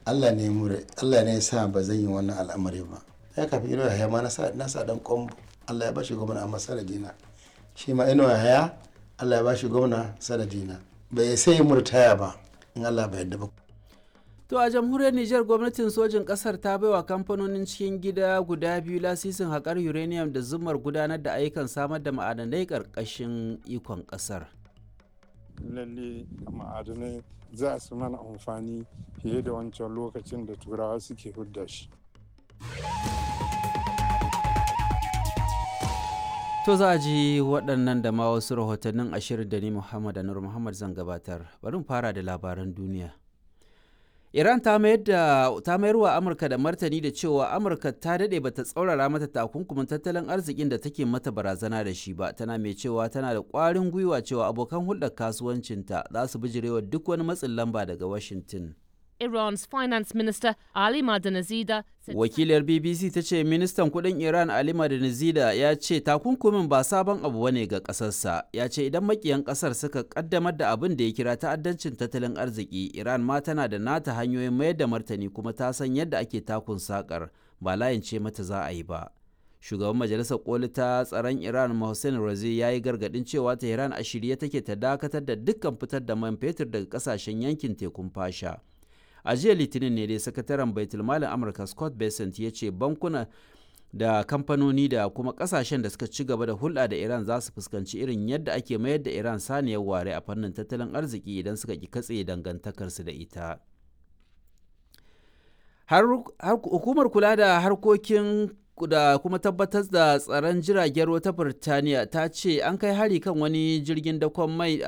Allah ne mure Allah ne ya sa ba zan yi wannan al'amari ba ya kafi ino ya ma na sa na sa dan kombo Allah ya bashi gwamna amma sanadina shi ma ino ya Allah ya bashi gwamna sanadina bai sai murtaya ba in Allah bai yadda ba To a jamhuriyar Nijar gwamnatin sojin ƙasar ta baiwa kamfanonin cikin gida guda biyu lasisin haƙar uranium da zumar gudanar da ayyukan samar da ma'adanai ƙarƙashin ikon ƙasar. lalle ma'adanai za su mana amfani fiye da wancan lokacin da turawa suke hudda shi To za a ji waɗannan da ma wasu rahotannin ashirin da ni Muhammad Anur Muhammad zan gabatar. Bari mu fara da labaran duniya. Iran ta mayar da ta mayar wa Amurka da martani da cewa Amurka ta dade bata tsaurara mata takunkumin tattalin arzikin da take mata barazana da shi ba tana mai cewa tana da ƙwarin gwiwa cewa abokan hulɗar kasuwancinta za su bijirewa duk wani matsin lamba daga Washington. Iran's finance minister Ali Madanazida said Wakilar BBC ta ce ministan kudin Iran Ali Madanizida ya ce takunkumin ba sabon abu bane ga kasarsa. Ya ce idan makiyan kasar suka kaddamar da abin da ya kira ta'addancin tattalin arziki, Iran ma tana da nata hanyoyin mayar da martani kuma ta san yadda ake takun sakar ba layin ce mata za a yi ba. Shugaban Majalisar Koli ta tsaron Iran Mohsen Razi ya yi gargadin cewa Tehran a shirye take ta dakatar da dukkan fitar da man fetur daga kasashen yankin tekun fasha. a jiya litinin ne dai sakataren baitulmalin amurka scott bessent ya ce bankuna da kamfanoni da kuma kasashen da suka ci gaba da hulɗa da iran za su fuskanci irin yadda ake mayar da iran saniyar ware a fannin tattalin arziki idan suka ki katse dangantakarsu da ita hukumar kula da harkokin da kuma tabbatar da tsaron jiragen ruwa ta Birtaniya ta ce an kai hari kan wani jirgin dakon mai